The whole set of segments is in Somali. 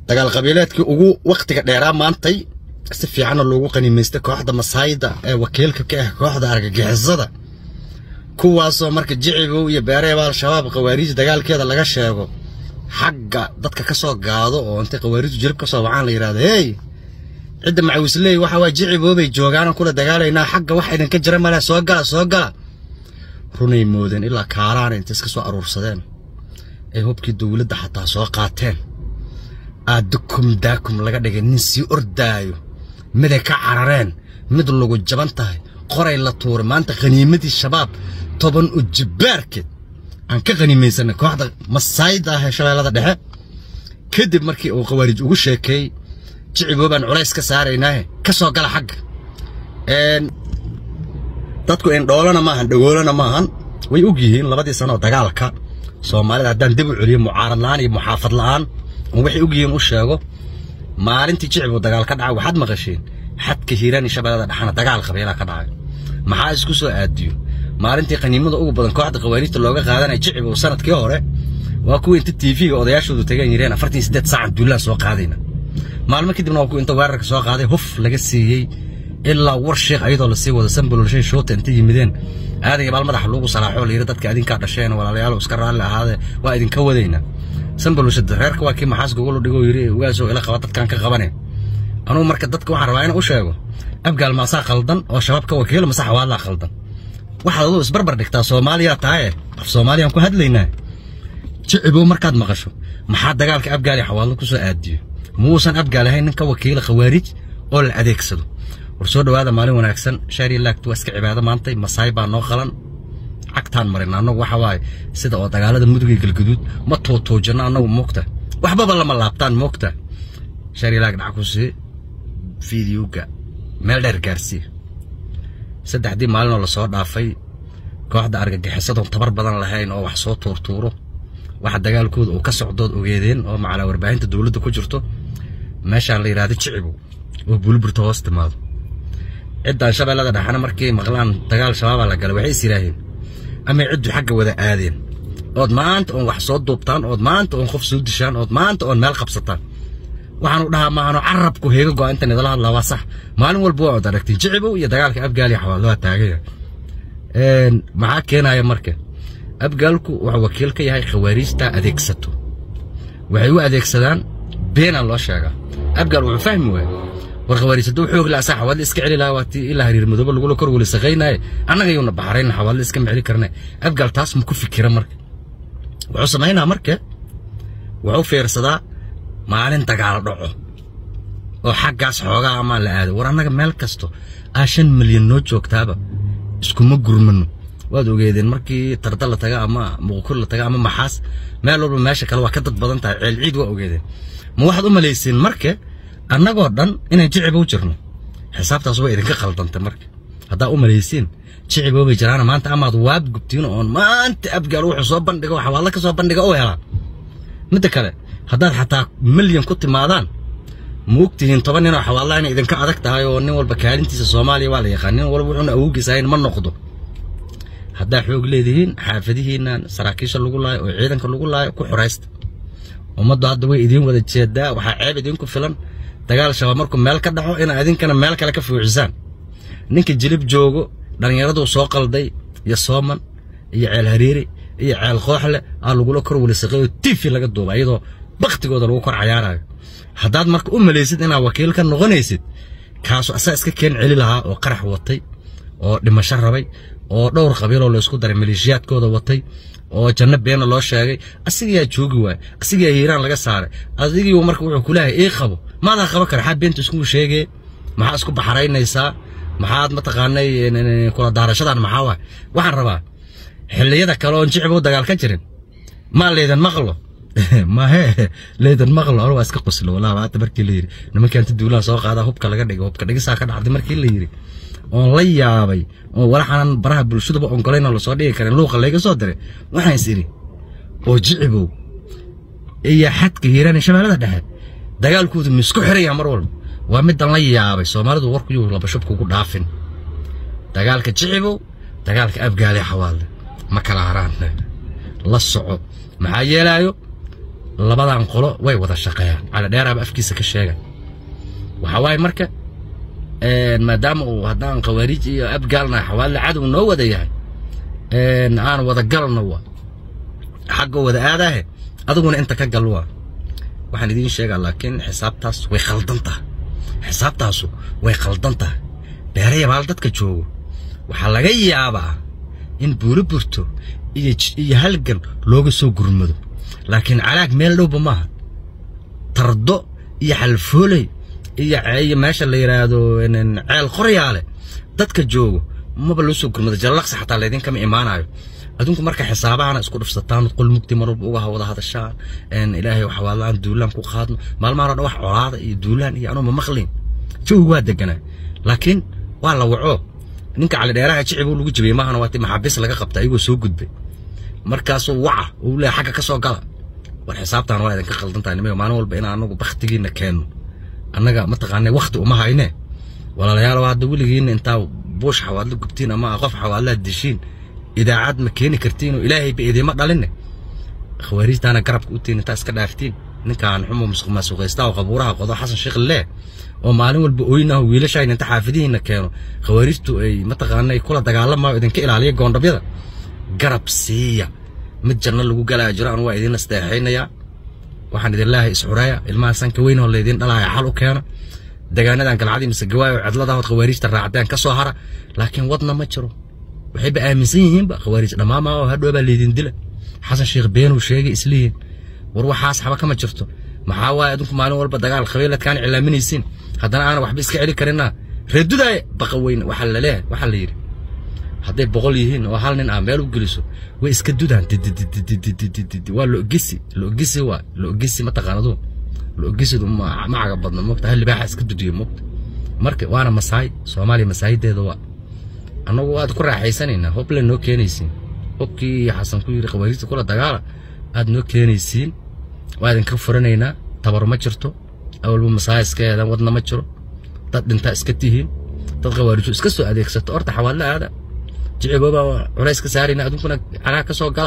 dagaal qabiileedkii ugu wakhtiga dheeraa maantay si fiicanna loogu qaniimaystay kooxda masaayda ee wakiilka ka ah kooxda argagixisada kuwaasoo marka jicibow iyo beereeba al-shabaab khawaariij dagaalkeeda laga sheego xagga dadka ka soo gaado oo intay khawaariijtu jilib ka soo wacaan la yidhahdo hey cidda macawisley waxa waa jiciboobay joogaanoo kula dagaalaynaa xagga wax idinka jira male soo gala soo gala runay moodeen ilaa kaaraana intay iska soo aruursadeen ay hubkii dowladda xataa soo qaateen aad dukum daakum laga dhigay nin sii ordaayo miday ka carareen mid lagu jaban tahay qoray la tuuray maanta khaniimadii shabaab toban ujibaarkeed aan ka khaniimaysanay kooxda masaayda ah ee shabeellada dhexe kadib markii uu khawaarij ugu sheekeeyey jiciboo baan culays ka saaraynaahe ka soo gala xagga dadku indhoolana maahan dhagoolana maahan way og yihiin labadii sano oo dagaalka soomaalida haddaan dib u celiyo mucaarad la'aan iyo muxaafad la'aan oo waxay og yihiin u sheego maalintii jicibuu dagaal ka dhacay waxaad maqasheen xadka hiiraan iyo shabeellada dhexana dagaal qabiilaa ka dhacay maxaa isku soo aadiyo maalintii qaniimada ugu badan kooxda khawaariijta looga qaadanaya jicibuu sanadkii hore waa kuwa inta tv-ga odayaashoodu tageen yireen afartan iyo siddeed saacan duulaan soo qaadayna maalmo kadibna waa kuwa inta weerarka soo qaaday huf laga siiyey ilaa war sheekh ayadoo lasii wado sambololshay shoota inta yimideen aadaya baal madaxa loogu salaaxoo layidhi dadka idinkaa dhasheen walaalayaal iska raalli ahaade waa idinka wadayna sambololshada reerka waa kii maxaas gogolo dhigoo yidhi ugaasoo ila qaba dadkaan ka qabane anugu marka dadka waxaan rabaa inaan u sheego abgaal maasaa qaldan oo shabaab ka wakiilo mase xawaalaa qaldan waxaad aduu isbarbar dhigtaa soomaaliya tahaye af soomaaliyaan ku hadlaynaa jicibow markaad maqasho maxaa dagaalka abgaal iyo xawaallo ku soo aadiyo muusan abgaal ahayn nin ka wakiila khawaarij oo la adeegsado war soo dhowaada maalin wanaagsan shaari laagtu waa iska cibaado maantay masaay baa noo qalan cagtaan marina annagu waxa waaye sida oo dagaalada mudug iyo galgaduud ma tuutuujinno annagu moogta waxbaba lama laabtaan moogta shaari laag dhac ku sii fiidiyowga meel dheer gaarsii saddexdii maalinoo lasoo dhaafay kooxda argagixisadoon tabar badan lahayn oo wax soo tuurtuuro waxa dagaalkooda uu ka socdood ogeedeen oo macalaa warbaahinta dowladda ku jirto meeshaan la yidhahdo jicibow oo buliburta hoos timaado ciddaan shabeellada dhexana markay maqlaan dagaal shabaabaa la galay waxay is yidhaaheen amay ciddu xagga wada aadeen ood maanta oon wax soo duubtaan ood maanta oon qof soo dishaan ood maanta oon meel qabsataan waxaanu dhahaa maahano carabku heega go'a inta nidala hadlaa waa sax maalin walba waa od aragtay jicibow iyo dagaalka abgaaliya xawaallo waa taagaya maxaa keenaya marka abgaalku wuxuu wakiil ka yahay khawaariijta adeegsato waxay u adeegsadaan beenaa loo sheegaa abgaal wuxuu fahmi waaya war khawaariij hadduu xoog la asaa xawaalli iska celi lahaa waatii ilaa hariir madoobe lagula kor weli saqaynaaye annaga yuuna baxrayna xawaalli iska meceli karnay abgaal taas ma ku fikira marka wuxuu samaynaa marka wuxuu fiirsadaa maalin dagaal dhaco oo xaggaas xoogaa amaa la aado war annaga meel kasto aa shan milyan noo joogtaaba iskuma gurmano waad ogeedeen markii tarda la taga ama muqkur la taga ama maxaas meel walba meesha kale waa ka dad badan tahay ceel ciid waa ogeedeen ma waxaad u malayseen marka annagoo dhan inaan jiciba u jirno xisaabtaas waa idinka qaldantay marka haddaa u malaysiin jiciboo bay jiraana maanta amaad waad gubtiin oon maanta abgaal wuxuu soo bandhiga xawaallo ka soo bandhiga u helaa midda kale haddaad xataa milyan ku timaadaan ma ogtihiin toban ninoo xawaallah inay idinka adag tahay oo nin walba kaalintiisa soomaaliya waa la yaqaan nin walba wuxuuna awowgiis ahayn ma noqdo haddaa xoog leedihiin xaafadihiinnan saraakiisha lagu laayo oo ciidanka lagu laayo ku xoraysta ummaddu hadda way idiin wada jeedaa waxaa ceeb idinku filan dagaal shabaab markuu meel ka dhaco inaa idinkana meel kale ka fuucisaan ninka jilib joogo dhallinyaraduu soo qalday iyo sooman iyo ceel hariiri iyo ceel kooxle aa lagula kor welisaqeeyo tifi laga duuba iyadoo baktigooda lagu kor cayaarayo haddaad marka u malaysid inaad wakiil ka noqonaysid kaasu asaa iska keen celi lahaa oo qarax watay oo dhimasho rabay oo dhowr qabiiloo la isku daray maleeshiyaadkooda watay oo janno beena loo sheegay asigayaa joogi waay asigayaa hiiraan laga saaray adigii marka wuxuu kuleeyahay ii qabo maadaa qaban kara xaa beenta iskugu sheegee maxaa isku baxaraynaysaa maxaad mataqaanay kula daarashadan maxaa waay waxaan rabaa xilliyada kale oon jicibow dagaal ka jirin maa leedan maqlo mahe leedan maqlo anu waa iska qoslo walaa maanta markii la yidhi nimankii anta duulaha soo qaadaa hubka laga dhigo hubka dhigisaa ka dhacday markii la yidhi oon la yaabay oo walaxanan baraha bulshaduba ongolayna lasoo dhigi karin luuqa layga soo diray waxaan is idhi oo jicibow iyo xadka hiiraan ee shabeellada dhexe dagaalkoodu ma isku xiraya mar walba waa middan la yaabay soomaalidu warkuyuu labashub kugu dhaafin dagaalka jicibow dagaalka abgaale xawaalde ma kala haraan la soco maxaa yeelaayo labadan qolo way wada shaqeeyaan cali dheeraaba afkiisa ka sheega waxaa waaye marka maadaama uu haddaan khawaariij iyo abgaalna xawaalada cadow noo wada yahay aan wada galno waa xagga wada aadaahe adiguna inta ka gal waa waxaan idiin sheegaa laakiin xisaabtaas way khaldan tahay xisaabtaasu way khaldan tahay beerayabaal dadka joogo waxaa laga yaabaa in buuro burto iyo iyo halgan looga soo gurmado laakiin calaag meel dhowba maaha tardo iyo xalfooley iyo iyo meesha la yidhaahdo ceel qoryaale dadka joogo maba loo soo gurmado jallaqsi xataa laydinkama imaanayo adinku marka xisaabahana isku dhufsataan qol mugdi mar walba uga wada hadashaan ilaahay waxa waalaan duulaan ku qaadno maalmahan oo dhan wax colaada iyo duulaan iyo anuu ma maqlin jawi waa deganaa laakiin waa la waco ninka cali dheeraha jicibuu lagu jabiyey maahana waati maxaabiis laga qabta ayagoo soo gudbay markaasuu waca uu leeyahay xagga ka soo gala war xisaabtaan waa idinka qaldan tahay nimayo maalin walba inaan anagu baktigiina keenno annaga mataqaanay wakti uma hayne walaalayaal hadda weligiina intaa buush xawaadlo gubtiin ama qof xawaadlaad dishiin idaacad ma keeni kartiin oo ilaahayba idiima dhalinne khawaariijtaana garabka u tiin intaa iska dhaaftiin ninkaan xumo masuqaysta oo qabuuraha qodo xasan sheekh lee oo maalin walba oynaho wiilashayn inta xaafadihiina keeno khawaariijtu ay mataqaanay kula dagaalamayo idinka ilaaliya goondhabyada garab siiya mid janno lagu galaya jiro anu waa idin asteexaynayaa waxaan idin leeyahay isxureeya ilmaha sanka weyn oo laydin dhalaya xal u keena degaanadan galcadii mise gawaayo cidladahood khawaariijta raacdeen ka soo hara laakiin wadna ma jiro waxayba aaminsan yihiinba khawaariij dhammaama oo hadhoobaa laydin dila xasan sheekh beenuu sheegay islihiin war waxaas xaba kama jirto maxaa waaye adinku maalin walba dagaal qabiiladkaan cilaaminaysiin haddana aanan waxba iska celi karinaa reedudaay baqa weyne waxaa la leeyahay waxaa la yidhi hadday boqol yihiin oo hal nin ah meel u geliso way iska dudaan waa loogisi loogisi waa loogisi mataqaanadu loogisidu macaga badna mogta hal libaaxa iska dudiyo mogta marka waana masaay soomaaliya masaayideeda waa annagu aad ku raaxaysanaynaa hoble noo keenaysiin hobkii xasan ku yidhi khawaariijta kula dagaala aad noo keenaysiin waa idinka furanaynaa tabar ma jirto awalba masaaya iska eedaan wadna ma jiro dad dhintaa iska tihiin dad khawaarijo iska soo adeegsato horta xawaadla aada jiciboobaa culays ka saarayna adunkuna calaag ka soo gala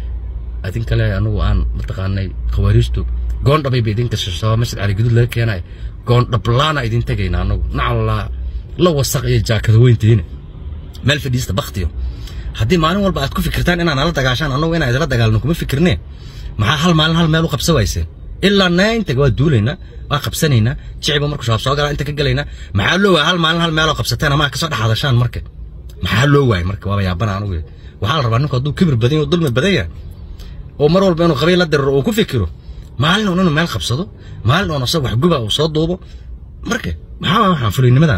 adin kale anugu aan mataqaanay khawaariijtu goondhabayba idinka shashaba masjid cali guduud laga keenayo goondhablaana idin tegayna anagu nacalaa la wasaq iyo jaakada weyntiina meel fadhiista baktiyo haddii maalin walba aad ku fikirtaan inaan nala dagaashaan annagu inaan idila dagaalno kuma fikirnee maxaa hal maalin hal meel u qabsa wayseen ilaa nayntaga waa duulaynaa waa qabsanaynaa jiciba marku shabaab soo galaa inta ka gelaynaa maxaa loo waaya hal maalin hal meeloo qabsateen ama kasoo dhex hadashaan marka maxaa loo waayay marka waaba yaabana anugu waxaa la rabaa ninku hadduu kibir badan yahay dulmi badan yahay oo mar walba inuu qabiil la diriro uu ku fikiro maalin uun inuu meel qabsado maalin uun asag wax guba uu soo duubo marka maxaa waa waxaan fulaynimadan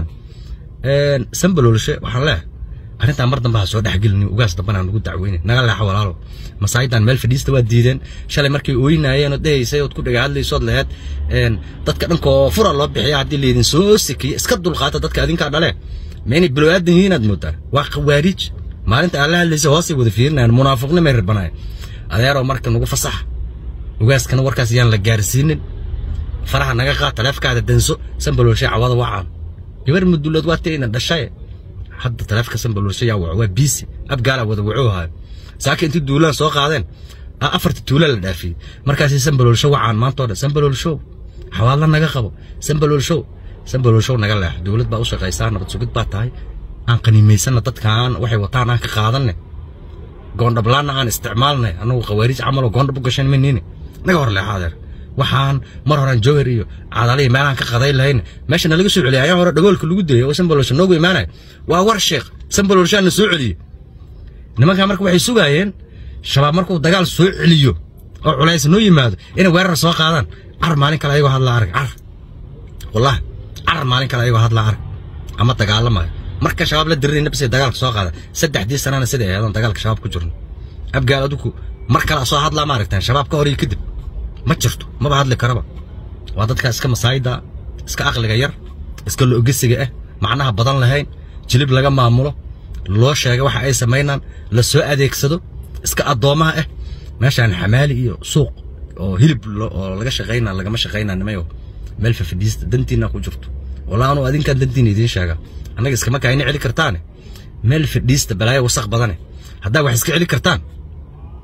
sambaloolshe waxaan leeyahay arrintaa mar dambe ha soo dhexgelin ugaas dambana nagu dacweyne naga leexa walaalo masaayidan meel fadhiista waa diideen shalay markay ooynaayeen oo dhahaysay ood ku dhaga hadlaysood laheed dadka dhankoo fura loo bixiya haddii laydin soo sekiye iska dulqaata dadka adinkaa dhale meynay bilowaadan yihiin aad moodaa waa khawaariij maalinta aan la hadlaysa hoosay wada fiirinayaan munaafiqna may rabanayan adeeroo marka nagu fasaxa ugaaskana warkaas yaan la gaarsiinin faraha naga qaad taleefkaada danso sambaloolshay cawada wacaan gabar mudulood waa tayna dhashaye hadda taleefka sambaloolsha yaa waco waa biisi abgaala wada wacoohayo saaka intii duulaan soo qaadeen afarta tuula la dhaafiyey markaasay sambaloolsho wacaan maantoo dhan sambaloolshow xawaadla naga qabo sambaloolshow sambaloolshow naga leex dowlad baa u shaqaysaa nabad sugid baa tahay aan qaniimaysanna dadkaan waxay wataan aan ka qaadanne goondhablaanna aan isticmaalnay annagu khawaariij camaloo goondhab u gashan maniine naga hor leexa adeer waxaan mar horaan jowhar iyo cadaliya meelaan ka qaday lahayn meesha nalaga soo celiyay ayaa hore dhagoolka lagu dayay oo sambaloolsha noogu imaanaya waa war sheekh sambaloolshaana soo celiyey nimankaa marka waxay sugaayeen shabaab markuu dagaal soo celiyo oo culays noo yimaado inay weerar soo qaadaan car maalin kale ayagoo hadlaa arag car wallahi car maalin kale ayagoo hadlaa arag ama dagaalamayo marka shabaab la dirinayna bisay dagaalka soo qaada saddexdii sanana siday ahaydon dagaalka shabaab ku jirno abgaal adigu mar kale soo hadlaa ma aragtaan shabaab ka hor iyo kadib ma jirto maba hadli karaba waa dadkaa iska masaayida iska aqliga yar iska loogesiga ah macnaha badan lahayn jilib laga maamulo loo sheega waxa ay samaynaan la soo adeegsado iska addoomaha ah meeshaan xamaali iyo suuq oo hilib oo laga shaqayna lagama shaqaynaa nimayo meel fafidhiista dantiina ku jirto walaa anuu adinkaan dantiina idiin sheega annaga iskama kaayna celi kartaane meel fadhiista balaayo wasaq badane haddaa wax iska celi kartaan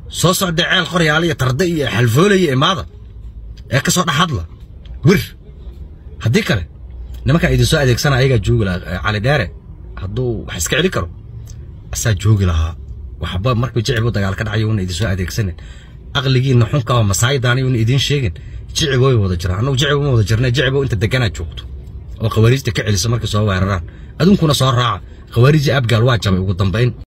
soo socda ceel qoryaale iyo tarde iyo xalfoolaya imaada ee ka soo dhex hadla wir haddii kale nimankaa idin soo adeegsana ayagaa joogi lahaa cali dheere hadduu wax iska celi karo asaa joogi lahaa waxba markuu jicibu dagaal ka dhacayo una idin soo adeegsanin aqligiina xunka oo masaayidaani una idiin sheegin jicibo way wada jiraan annagu jicibo ma wada jirnay jicibo inta deganaa joogto oo khawaariijta ka celisa markay soo weeraraan adunkuna soo raaca khawaariijii abgaal waa jabay ugu dambayn